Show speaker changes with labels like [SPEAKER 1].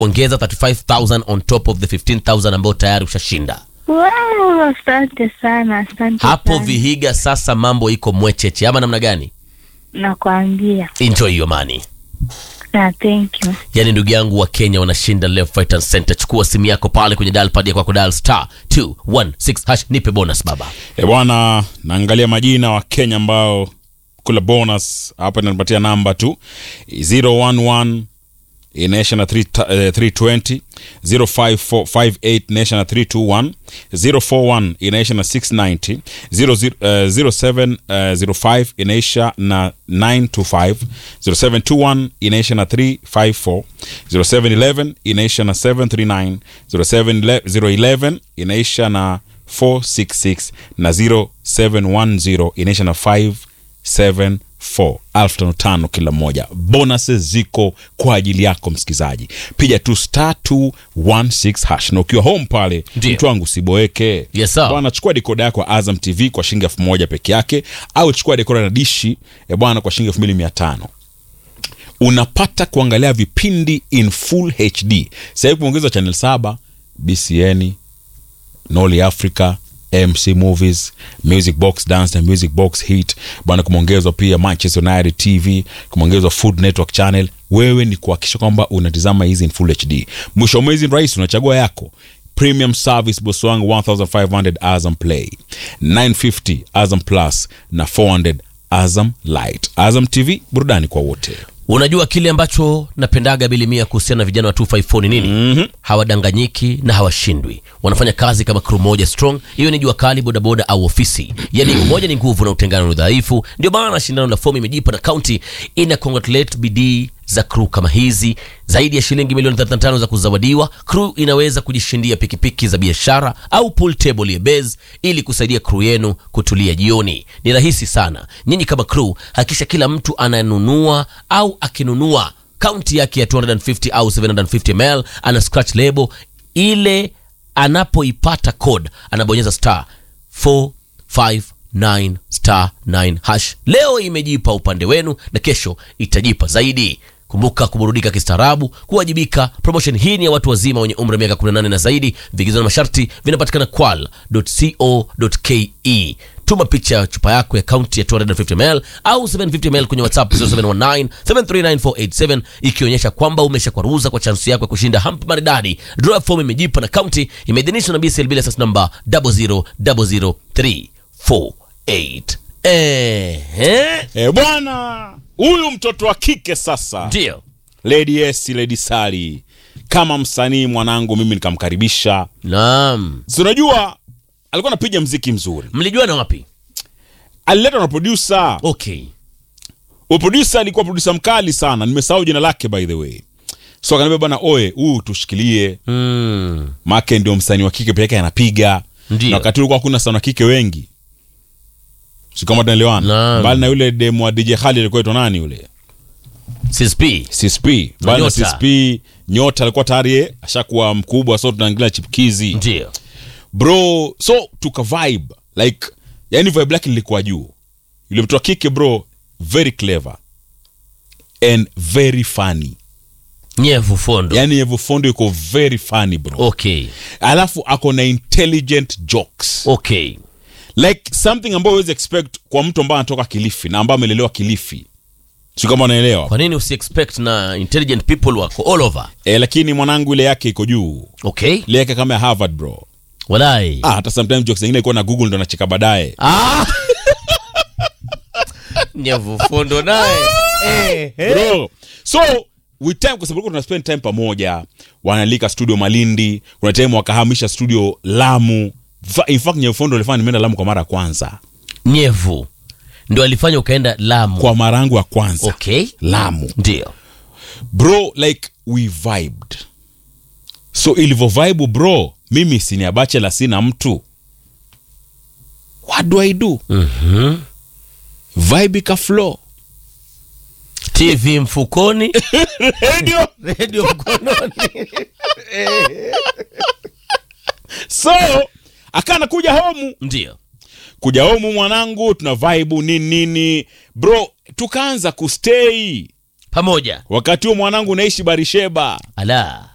[SPEAKER 1] ongeza 35000 on top of the 15000 ambayo tayari ushashinda
[SPEAKER 2] Wow, asante sana, asante
[SPEAKER 1] hapo
[SPEAKER 2] sana.
[SPEAKER 1] vihiga sasa mambo iko mwecheche ama namna gani
[SPEAKER 2] Nakwambia
[SPEAKER 1] enjoy your money
[SPEAKER 2] na thank you.
[SPEAKER 1] yaani ndugu yangu wa kenya wanashinda left right and center chukua simu yako pale kwenye dial pad ya kwako dial star 216 hash nipe bonus baba
[SPEAKER 3] E bwana, naangalia majina wa Kenya ambao kula bonus hapa, inanipatia namba tu 011 inaisha na 3, eh, 320 05458 inaisha na 321 041 inaisha na 690 00, eh, 0705 inaisha na 925 0721 inaisha na 354 0711 inaisha na 739 011 inaisha na 466 na 0710 inaisha na 574 elfu tano tano kila moja bonuses ziko kwa ajili yako msikilizaji piga tu star 216 hash na ukiwa home pale
[SPEAKER 1] Ndio.
[SPEAKER 3] mtu wangu usiboeke
[SPEAKER 1] Yes, sir.
[SPEAKER 3] bwana chukua dekoda yako ya azam tv kwa shilingi elfu moja peke yake au chukua dekoda na dishi ya bwana kwa shilingi elfu mbili mia tano unapata kuangalia vipindi in full hd sahivi kumeongezwa channel saba bcn noli africa mc movies music box dance na music box hit bwana kumeongezwa pia manchester united tv kumeongezwa food network channel wewe ni kuhakikisha kwamba unatizama hizi in full hd mwisho wa mwezi rahisi unachagua yako premium service boss wangu 1500 azam play 950 azam plus na 400 azam light azam tv burudani kwa wote
[SPEAKER 1] unajua kile ambacho napendaga bilimia kuhusiana na vijana wa 254 ni nini mm-hmm. hawadanganyiki na hawashindwi wanafanya kazi kama crew moja strong hiyo ni jua kali bodaboda au ofisi yani umoja ni nguvu na utengano ni udhaifu ndio maana shindano la fomu imejipa na kaunti ina congratulate bidii za crew kama hizi zaidi ya shilingi milioni 35 za kuzawadiwa crew inaweza kujishindia pikipiki za biashara au pool table ya base ili kusaidia crew yenu kutulia jioni ni rahisi sana nyinyi kama crew hakikisha kila mtu ananunua au akinunua kaunti yake ya 250 au 750 ml ana scratch label ile anapoipata code anabonyeza star 459 star 9 hash leo imejipa upande wenu na kesho itajipa zaidi kumbuka kuburudika kistaarabu kuwajibika promotion hii ni ya watu wazima wenye umri wa miaka 18 na zaidi vigizo na masharti vinapatikana kwal.co.ke tuma picha ya chupa yako ya kaunti ya 250 ml au 750 ml kwenye whatsapp 0719 739 ikionyesha kwamba umeshakwaruza kwa chansi yako ya kushinda hamp maridadi draw form imejipa na kaunti imeidhinishwa na bclb license number 00348 ehe
[SPEAKER 3] e bwana huyu mtoto wa kike sasa
[SPEAKER 1] ndio
[SPEAKER 3] lady s lady sali kama msanii mwanangu mimi nikamkaribisha
[SPEAKER 1] naam
[SPEAKER 3] si unajua alikuwa anapiga mziki mzuri
[SPEAKER 1] mlijuana wapi
[SPEAKER 3] aliletwa na produsa
[SPEAKER 1] okay
[SPEAKER 3] produsa alikuwa produsa mkali sana nimesahau jina lake by the way so akaniambia bwana oe huu tushikilie
[SPEAKER 1] mm.
[SPEAKER 3] make ndio msanii wa kike peke yake anapiga
[SPEAKER 1] Ndio.
[SPEAKER 3] na wakati ulikuwa hakuna sana wa kike wengi si kama tunaelewana
[SPEAKER 1] Naam.
[SPEAKER 3] mbali na yule demu wa dj khali alikuwa itwa nani yule
[SPEAKER 1] csp
[SPEAKER 3] csp mbali na
[SPEAKER 1] Nyota.
[SPEAKER 3] csp nyota alikuwa tayari yeye ashakuwa mkubwa so tunaangalia chipkizi
[SPEAKER 1] ndio
[SPEAKER 3] bro so tuka vibe like yani vibe lake lilikuwa juu yule mtu wa kike bro very clever and very funny
[SPEAKER 1] nyevu fondo
[SPEAKER 3] yani yevufondo yuko very funny bro
[SPEAKER 1] okay
[SPEAKER 3] alafu ako na intelligent jokes
[SPEAKER 1] okay
[SPEAKER 3] like something ambayo huwezi expect kwa mtu ambaye anatoka kilifi na ambaye amelelewa kilifi si kama unaelewa
[SPEAKER 1] kwa nini usi expect na intelligent people wako all over
[SPEAKER 3] e, lakini mwanangu ile yake iko juu
[SPEAKER 1] okay
[SPEAKER 3] ile yake kama ya harvard bro
[SPEAKER 1] walai
[SPEAKER 3] ah, hata sometimes jokes zingine ikuwa na google ndo nacheka baadaye
[SPEAKER 1] ah. nyevu fondo naye eh, eh.
[SPEAKER 3] bro so with time kwa sababu tuna spend time pamoja wanalika studio malindi kuna time wakahamisha studio lamu Fa- in fact nyefondo alifanya nimeenda lamu kwa mara ya kwanza
[SPEAKER 1] nyevu ndo alifanya ukaenda lamu
[SPEAKER 3] kwa mara yangu ya kwanza
[SPEAKER 1] okay
[SPEAKER 3] lamu
[SPEAKER 1] ndio
[SPEAKER 3] bro like we vibed so ilivyo vibe bro mimi sini bachelor sina mtu what do i do
[SPEAKER 1] mm-hmm.
[SPEAKER 3] vibe ika flow
[SPEAKER 1] tv mfukoni
[SPEAKER 3] radio
[SPEAKER 1] redio mkononi
[SPEAKER 3] so akana kuja homu
[SPEAKER 1] ndio
[SPEAKER 3] kuja homu mwanangu tuna vibe nini nini bro tukaanza kustay
[SPEAKER 1] pamoja
[SPEAKER 3] wakati huo mwanangu naishi barisheba
[SPEAKER 1] ala